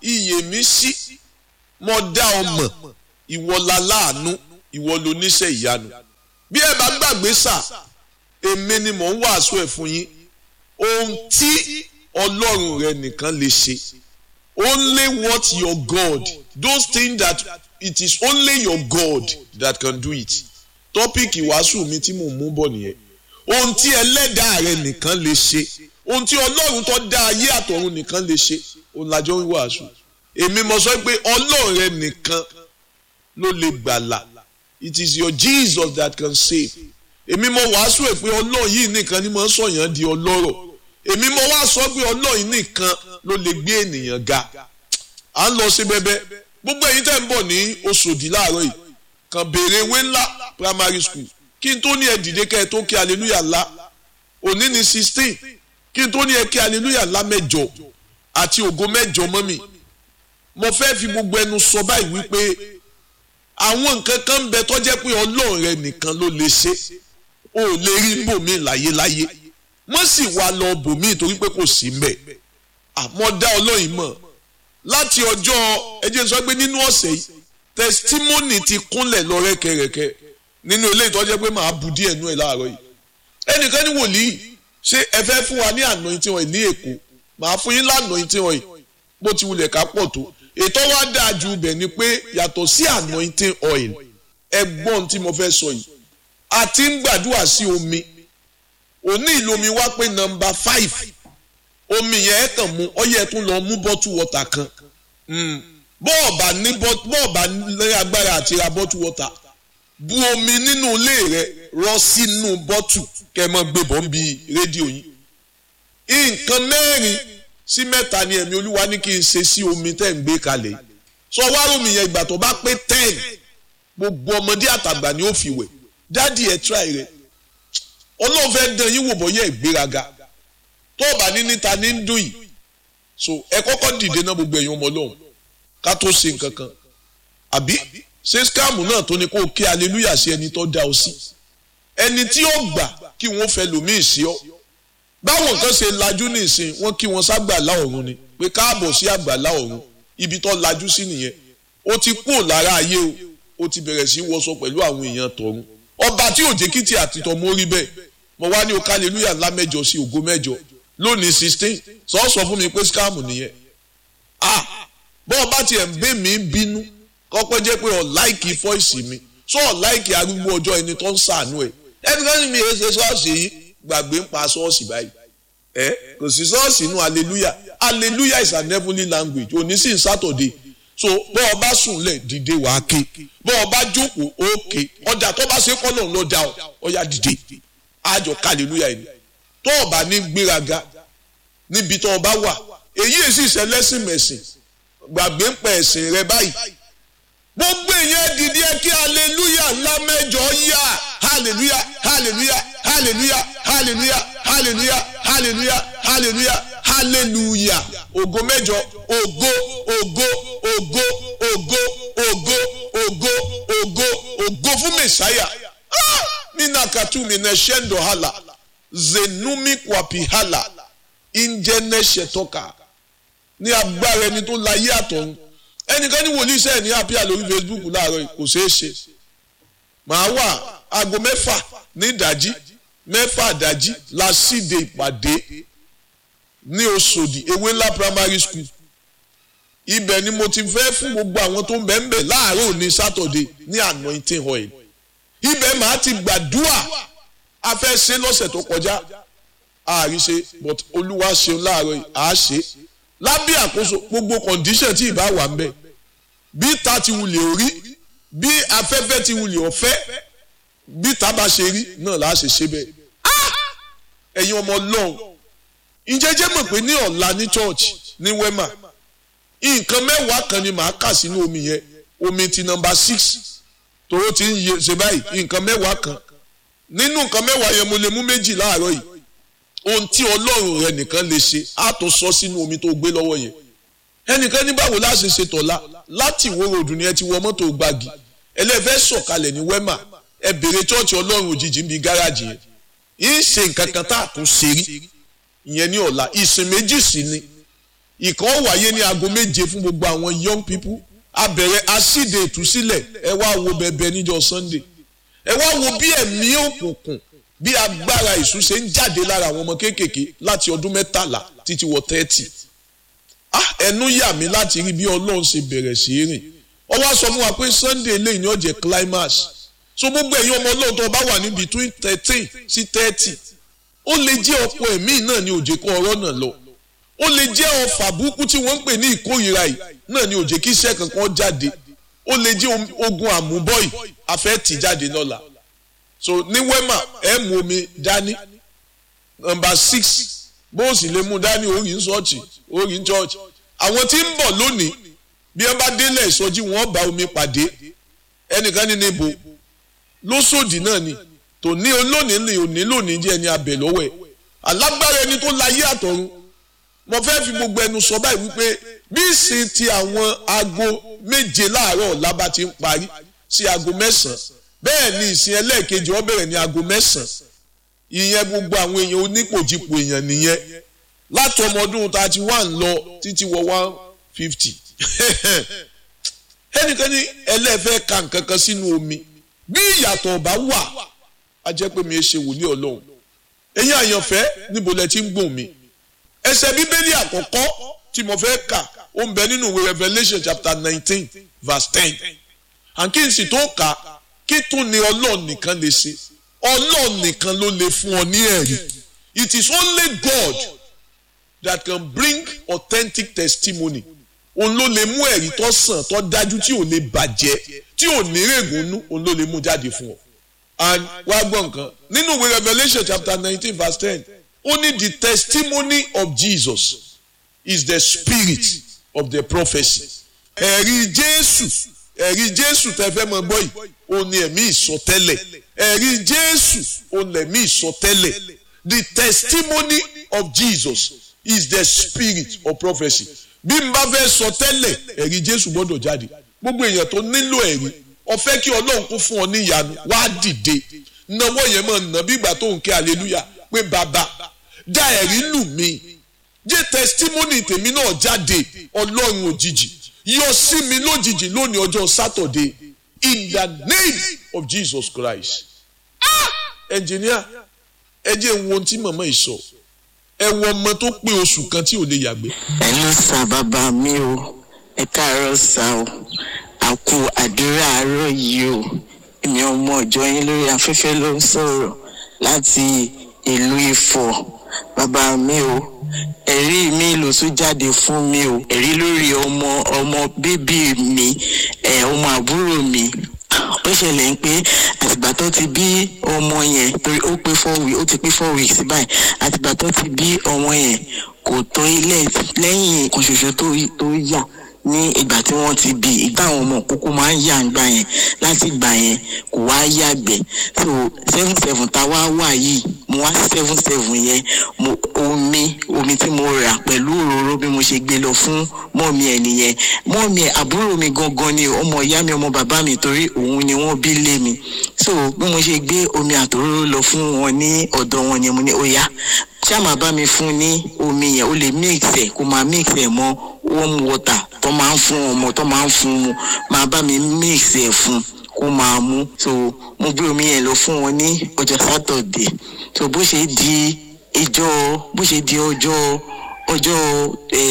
iyè mi sí mo dá ọ mọ̀ ìwọ la láàánú ìwọ ló níṣẹ́ ìyanu bí ẹ bá gbàgbé sà èmi ni mò ń wàásù ẹ̀ fún yín ohun tí ọlọ́run rẹ nìkan lè ṣe only what your God those things that it is only your God that can do it tọ́pìkì wàásù mi tí mò ń mú bọ̀ nìyẹn ohun tí ẹlẹ́dàá rẹ nìkan lè ṣe ohun tí ọlọ́run tó dá ayé àtọ̀run nìkan lè ṣe òun làjọ ń wàásù èmi mo sọ pé ọlọ́run rẹ nìkan ló lè gbàlà it is your Jesus that can save èmi mo wàásù ẹ̀ pé ọlọ́run yìí nìkan ni mo ń sọ̀yàn di ọlọ́rọ̀ èmi mo wá sọ pé ọlọ́run yìí nìkan ló lè gbé ènìyàn ga à ń lọ sí bẹ́bẹ́ gbogbo ẹ̀yin tẹ́ ń bọ̀ ní Òṣòdì láàárọ̀ yìí kàn béèrè ewé ńlá primary school kí n tó ní ẹ dìde kẹ́ ẹ tó kí hallelujah ńlá òní ní sixteen kí n tó ní ẹ kí hallelujah ńlá mẹ́jọ àti ògo mẹ́jọ mọ́ mi mo fẹ́ fi gbogbo ẹnu sọ báyìí wípé àwọn nǹkan kan ń bẹ tó jẹ́ pé ọlọ́run rẹ nìkan ló lè ṣe o ò lè rí bòmí láyéláyé wọ́n sì wá lọ bòmí torí pé kò sí mbẹ̀ àmọ́ dá ọlọ́run mọ̀ láti ọjọ́ ẹjẹ́ sọ pé nínú ọ̀sẹ̀ yìí testimony ti kúnlẹ̀ lọ rẹ́kẹrẹ́kẹ́ nínú ilé ìtọ́jẹ́ pé màá bu díẹ̀ nú ẹ̀ láàárọ̀ yìí ẹnìkan ní wòlíì ṣé ẹ fẹ́ fún wa ní anointing oil ní èkó màá fún yín lánàá oil bó ti wulẹ̀ ká pọ̀ tó ètò wa dáa ju ibẹ̀ ni pé yàtọ̀ sí anointing oil ẹgbọ́n tí mo fẹ́ sọ yìí a ti ń gbàdúrà sí omi òní ìlomi wá pé nọ́mbà five omi yẹn ẹ kàn mú ọyẹ tún lọ mú bọ́tù wọ́tà kan bọ́ọ̀bà ní bọ́ọ̀bà ní agbára àti ra bọ́tù wọ́tà bu omi nínú ilé rẹ rọ sínú bọ́tù kẹ́ mọ́ gbé bọ́ ń bi rédíò yín nǹkan mẹ́rin sí mẹ́ta ni ẹ̀mí olúwa ní kí n ṣe sí omi tẹ́ ń gbé kalẹ̀ yìí sọ wá omi yẹn ìgbà tó bá pé ten gbogbo ọmọdé àtàgbà ni ó fi wẹ̀ dádì ẹ̀ tíráì rẹ̀ ọlọ́run fẹ́ dán yín wò bọ́yẹ̀ ìgbéraga tó bá ní níta ní ń dùn yìí so ẹ kọ́kọ́ dìde náà gbogbo ẹ̀yin ọmọ ọlọ́run ká tó ṣe nǹkan kan àbí ṣé scam náà tó ní kó o ké aleluya sí ẹni tó dá ọ sí ẹni tí ó gbà kí wọ́n fẹ́ lòmíì sí ọ báwọn nǹkan ṣe lajú nísìn wọ́n kí wọ́n ságbàlá ọ̀run ni pé káàbọ̀ sí àgbàlá ọ̀run ibi tó lajú sí nìyẹn ó ti kú lára ayé o ó ti bẹ̀rẹ̀ sí wọṣọ pẹ̀lú àwọn èèyàn tọ̀run ọba tí òjèkìtì àti tọmọ orí bẹ́ẹ̀ mo wá ní o kálẹ̀lúyà ńlá mẹ́jọ sí ògo mẹ́jọ lónìí sixteen sọ sọ fún mi pé scam nìyẹn ah bọ́ ọba tiẹ̀ ń bẹ́ mi bínú kọ́pẹ́ jẹ́ pé ọ̀ láìkì fọ́ìsì mi sọ ọ̀ láìkì arúgbó ọjọ́ ẹni tó ń sàánú ẹ̀ ẹni kan ní mi ẹ ṣe ṣọ́ọ̀ṣì yìí gbàgbé ń pa ṣọ́ọ̀ṣì báyìí ẹ kò sí ṣọ́ọ̀ṣì inú hallelujah hallelujah is an heavenly language òní sì ń sátọ̀dé so bọ́ ọba sùnlẹ̀ dìde wàá ké bọ́ ọba jókòó òkè ọjà tó bá ṣe kọ́ lòun ló dá ọ ọyà dìde àjọ hallelujah yìí tó ọba ní gbéraga níbi tó ọba wà èyí èsì ìṣẹlẹ́sìn mẹ̀sìn gbàgbé ń pẹ̀ ẹ̀sìn rẹ báyìí gbogbo èèyàn dìde ẹ kí hallelujah ńlá mẹ́jọ yá hallelujah hallelujah hallelujah hallelujah hallelujah hallelujah hallelujah hallelujah ògo mẹ́jọ ògo ògo ògo ògo ògo ògo ògo ògo fún mẹsàáyà nínú àkàtúmí ní ṣẹ́ńdọ̀ hàlà zenumi kwapi hàlà ìjẹnẹsẹtọka ní agbára ẹni tó láyé àtọ̀run ẹnìkan ní wòlíì sẹ́ẹ̀ ní àpíà lórí Facebook láàárọ̀ yìí kò ṣeé ṣe màá wà aago mẹ́fà ní ìdájí mẹ́fà ìdájí la síde ìpàdé ní Òṣòdì ewé ńlá primary school ibẹ̀ ni mo ti fẹ́ fún gbogbo àwọn tó ń bẹ̀ ń bẹ̀ láàárọ̀ ní Saturday ní anointing oil ibẹ̀ màá ti gbàdúrà a fẹ́ ṣe lọ́sẹ̀ tó kọjá àárí ṣe but olúwa ṣeun láàárọ̀ yìí àá ṣe lábẹ́ àkóso gbogbo condition tí ìbá wà ń bẹ̀ bí ta ti wulẹ̀ orí bí afẹ́fẹ́ ti wulẹ̀ ọ̀fẹ́ bí ta bá ṣe rí náà là á ṣe ṣe bẹ́ẹ̀ ẹ̀yin ọmọ ọlọ́run ìjẹ́jẹ́ mọ̀ pé ní ọ̀la ní church ní wema nǹkan mẹ́wàá kan ni màá kà sínú omi yẹn omi ti nọmba six tòró ti ń ṣe báyìí nǹkan mẹ́wàá kan nínú nǹkan mẹ́wàá yẹn mo lè mú méjì láàárọ̀ yìí ohun tí ọlọ́run rẹ nìkan lè ṣe á tó sọ sínú omi tó gbé lọ́wọ́ yẹn ẹnìkan ní báwo la ṣe ṣe tọ̀la láti ìwó ròdù ni ẹ ti wọ mọ́tò gbági ẹlẹ́fẹ́ sọ̀kalẹ̀ ní wema ẹ bèrè chọ́ọ̀chì ọlọ́run òjijì ń bi gáràjì yẹn yìí ṣe nǹkan kan tá a tún ṣe rí ìyẹn ní ọ̀la ìsìn méjì sí ni ìkan wáyé ní aago méje fún gbogbo àwọn young people a bẹ̀rẹ̀ asíde ìtúsílẹ̀ ẹ wá wo bẹ̀bẹ̀ níjọ́ sunday ẹ wá wo bí ẹ̀mí òkùnkùn bí agbára ìṣú ṣe ń jáde lára àwọn ọmọ kéékèèké láti ọdún mẹ́tàlá títí wọ thirty ah ẹnu yà mí láti rí bí ọlọ́run ṣe bẹ̀rẹ̀ sí í rìn ó wá sọ fún wa pé sunday eléyìí ni ó jẹ́ climax so gbogbo ẹ̀yin ọmọ ọlọ́run tó bá wà ní between thirteen sí thirty ó lè jẹ́ ọ̀pọ̀ ẹ̀mí náà ní òjè kó ọ̀rọ̀ náà lọ ó lè jẹ́ ọfà burúkú tí wọ́n ń pè ní ìkórìíra yìí náà ní òjè kí iṣẹ́ kankan jáde ó lè jẹ́ ogun àmúbọ̀yì afẹ́ tì jáde lọ́la so ní wema ẹ mú omi dání nọ́mbà six bó o sì lè mú dání orí ń ṣọ́ọ̀ṣì orí ń ṣọ́ọ̀ṣì àwọn tí ń bọ̀ lónìí bí wọ́n bá délẹ̀ ìsọjí wọn bá omi pàdé ẹnìkan ní níbo lóṣòdì náà ni tòní olónìí ni òní lónìí jẹ́ ẹni abẹ lọ́wọ́ ẹ̀ alágbára ẹni tó láyé àtọ̀run mo fẹ́ fi gbogbo ẹnu sọ báyìí wípé bí ìsìn ti àwọn aago méje láàárọ̀ ọ̀la bá ti ń parí sí aago mẹ́sàn-án bẹ́ẹ̀ ni ìsìn ẹlẹ́ẹ̀kejì ó bẹ̀rẹ̀ ní aago mẹ́sàn-án ìyẹn gbogbo àwọn èèyàn onípòjìpò èèyàn nìyẹn láti ọmọ ọdún thirty one lọ títí wọ one fifty ẹnìkan ní ẹlẹ́ẹ̀fẹ́ ka nǹkan kan sínú omi bí ìyàtọ̀ ọ̀bá wà á jẹ́ pé mi ẹ ṣe wòlíì ọlọ́run ẹ̀yin àyànfẹ́ níbo lẹ ti ń gbọ̀n mi ẹsẹ̀ bíbélì àkọ́kọ́ tí mo fẹ́ kà ó ń bẹ nínú ìwé Revelation chapter nineteen verse ten àǹkí n sì tó kà kí tún ni ọlọ́run nìkan lè ṣe ọlọ́run nìkan ló lè fún ọ ní ẹ̀rí it is only God that can bring authentic testimony òun ló lè mú ẹ̀rí tó sàn tó dájú tí ò lè bàjẹ́ tí ò ní règùn òun ló lè mú jáde fún ọ and wá gbọ́ nǹkan nínú ìwé Revelation chapter nineteen verse ten only the testimony of Jesus is the spirit of the prophecy. ẹ̀rí Jésù ẹ̀rí Jésù tẹ́ fẹ́ mọ gbọ́ yìí ó ní ẹ̀mí ìsọtẹ́lẹ̀ ẹ̀rí Jésù ó ní ẹ̀mí ìsọtẹ́lẹ̀ the testimony of Jesus is the spirit of prophecy. bí n bá fẹ́ sọ tẹ́lẹ̀ ẹ̀rí Jésù gbọ́dọ̀ jáde gbogbo èèyàn tó nílò ẹ̀rí ó fẹ́ kí Ọlọ́run kó fún ọ ní ìyanu wá dìde náwó yẹn mọ̀ nà bí ìgbà tó ń ké hallelujah pé bàbá dá ẹ̀rí lù mí jẹ́ testimony tèmi náà jáde ọlọ́run òjijì yọ sí mi lójijì lónìí ọjọ́ Saturday in the name of Jesus Christ. ẹnjìníà ẹ jẹ́ ń wo ohun tí màmá yìí sọ ẹ wo ọmọ tó pé oṣù kan tí ò lè yàgbé. ẹ ló sa bàbá mi o ẹ káàárọ̀ sá o àkú àdúrà àárọ̀ yìí o èmi ọmọ ọjọ́ yín lórí afẹ́fẹ́ ló ń sọ̀rọ̀ láti ìlú Ifọ̀ bàbá mi o ẹ̀rí mi ló tún jáde fún mi o ẹ̀rí lórí ọmọ ọmọ bíbí mi ẹ̀ ọmọ àbúrò mi ó ṣẹlẹ̀ ń pé àtìgbà tó ti bí ọmọ yẹn torí ó pé four weeks ó ti pé four weeks báyìí àtìgbà tó ti bí ọmọ yẹn kò tó ilé lẹ́yìn kan ṣoṣo tó tó yà ní ìgbà tí wọ́n ti bí ìgbà àwọn ọmọ kókó máa ń yà ń gbà yẹn láti gbà yẹn kò wá yàgbẹ́ so seven seven tá a wá wà yìí mo wá seven seven yẹn mo omi omi tí mo rà pẹ̀lú òróró bí mo ṣe gbé lọ fún mọ́ọ̀mí ẹ̀ nìyẹn mọ́ọ̀mí ẹ̀ àbúrò mi gangan ni ọmọ ìyá mi ọmọ bàbá mi torí òun ni wọ́n bí lé mi so bí mo ṣe gbé omi àtòróró lọ fún wọn ní ọ̀dọ̀ wọn yẹn mo ní ó yá ṣá máa bá mi fún ní omi yẹn ó lè mix ẹ̀ kó máa mix ẹ̀ mọ́ warm water tó máa ń fún ọmọ tó máa ń fún mu máa bá mi mix ẹ̀ fún kó máa mú so mo gbé omi yẹn lọ fún wọn ní ọjọ́ sátọ̀dẹ̀ so bó ṣe di ìjọ bó ṣe di ọjọ́ ọjọ́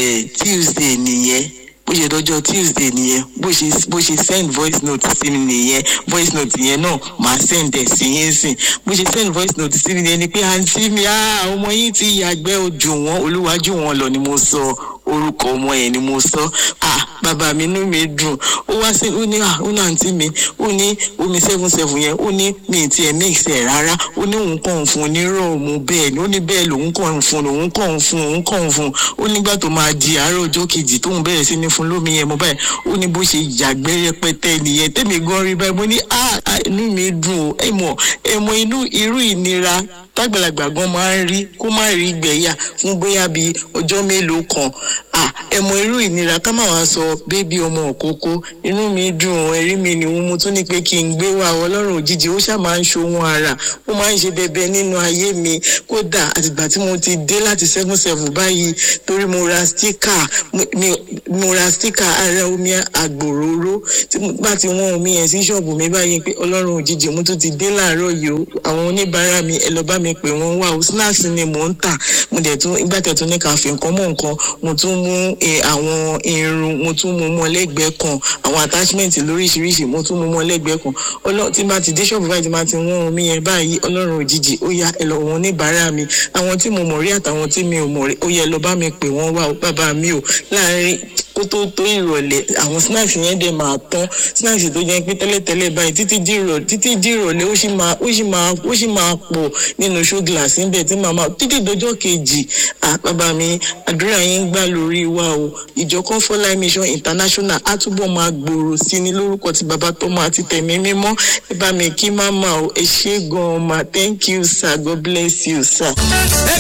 tuesday nìyẹn bó ṣe dọjọ́ tuesday nìyẹn bó ṣe bó ṣe send voice note sí mi nìyẹn voice note yẹn náà màá send ẹ̀ sí yín sìn bó ṣe send voice note sí mi nìyẹn ni pé àǹtí mi ọmọ yín ti yàgbẹ́ ojú wọn olúwájú wọn lọ ni mo sọ orúkọ ọmọ yẹn ni mo sọ ah bàbá mi inú mi dùn ó wá sí ó ní ah ó ní àǹtí mi ó ní omi seven seven yẹn ó ní mi ti ẹ̀ mix ẹ̀ rárá ó ní òun kàn ń fún un ní rọ̀ọ̀mù bẹ́ẹ̀ ni ó ní bẹ́ẹ̀ lòun kàn ń fún un òun kàn ń fún un òun kàn ń fún un ó nígbà tó máa di àárọ̀ ọjọ́ kejì tóun bẹ̀rẹ̀ sí ní fún lómi yẹn mo báyìí ó ní bó ṣe yàgbẹ́ rẹpẹtẹ nìyẹn tẹ́mi gan rí báyìí mo ní ah inú mi dùn ó ẹ mọ̀ ẹ mọ̀ inú irú ìnira tágbàlagbà gan máa ń rí kó má rí gbẹ̀yà fún bóyá bíi ọjọ́ mélòó kan ah ẹmọ irú ìnira ká má wàá sọ bébí ọmọ òkókó inú mi dùn ẹ̀rí mi ni mo tún ní pé kí n gbé wa ọlọ́run òjijì ó ṣáà máa ń ṣohun ara ó máa ń ṣe bẹbẹ nínú ayé mi kódà àtìgbà tí mo ti dé láti seven seven báyìí torí mo ra stika mo ra stika ara omi àgbòróró tí mo bá ti wọ́n omi yẹn sí ṣọ́ọ̀bù mi báyìí pé ọlọ́run òjijì mo tún ti dé láàárọ̀ yìí o àwọn oníbàárà mi ẹ lọ bá mi pè wọ́n wá o snacks ni mò ń tà mo dẹ̀ tún ìgbà tẹ̀ tún ní ká fi nǹkan mọ́ nǹkan mo tún mú àwọn irun mo tún mú mọ́ lẹ́gbẹ̀ẹ́ kan àwọn attachment lóríṣiríṣi mo tún mú mọ́ lẹ́gbẹ̀ẹ́ kan ọlọ́run tí bá ti dé ṣọ́ọ̀bù báyìí tí bá ti wọ́n omi yẹn báyìí ọlọ́run òjijì ó yá ẹ lọ wọn oníbàárà mi àwọn tí mo mọ̀ rí àtàwọn tí mi ò mọ̀ rí ó yẹ lọ bá mi pè wọ́n wá o bàbá mi ò láàárín kó tó tó ìrọ̀lẹ́ àwọn snacks yẹn dẹ̀ máa tán snacks tó jẹ́ pé tẹ́lẹ̀tẹ́lẹ̀ báyìí títí di ìrọ̀lẹ́ títí di ìrọ̀lẹ́ ó sì máa ó sì máa ó sì máa pọ̀ nínú show glass níbẹ̀ tí màmá títí dọjọ́ kejì bàbá mi àdúrà yín gbà lórí wa o ìjọ Comfort Mission International á túbọ̀ máa gbòòrò sí ní lórúkọ tí bàbá tọmọ àti tẹ̀mí mímọ́ ẹ bá mi kí máma o ẹ ṣé gan-an ma thank you sir God bless you sir.